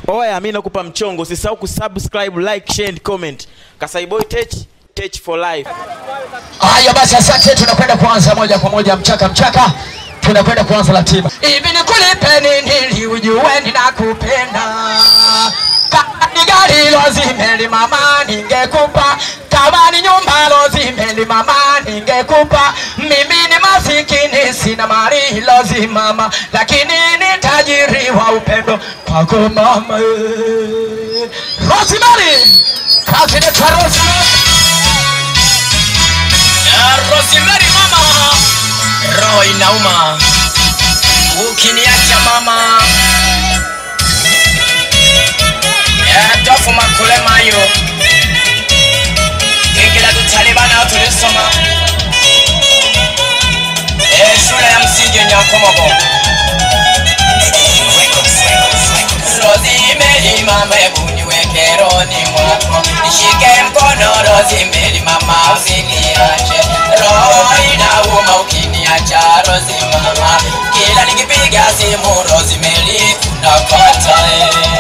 oya mi nakupa mchongo usisahau kusubscribe like share and comment kasaiboy tech tech for life Haya basi, asante. Tunakwenda kuanza moja kwa moja, mchaka mchaka, tunakwenda kuanza ratiba. Hivi nikulipe nini ili ujue ninakupenda? Kama ni gari lozimeli mama, ningekupa. Kama ni nyumba lozimeli mama, ningekupa. Mimi ni masikini, sina mali lozimama, lakini ni tajiri wa upendo kwako mama. eh. Rosemary, kazi inaitwa Rosemary. Rosemary mama, roho inauma ukiniacha mama. Eh, Tofu makule mayo ingila tutalibana tulisoma Eh, shule ya msingi Nyakomogo. Rosemary mama, hebu niweke rohoni mwako, nishike mkono Rosemary mama, usiniache. Roho inauma ukiniacha Rosemary mama, kila nikipiga simu Rosemary unakata eh.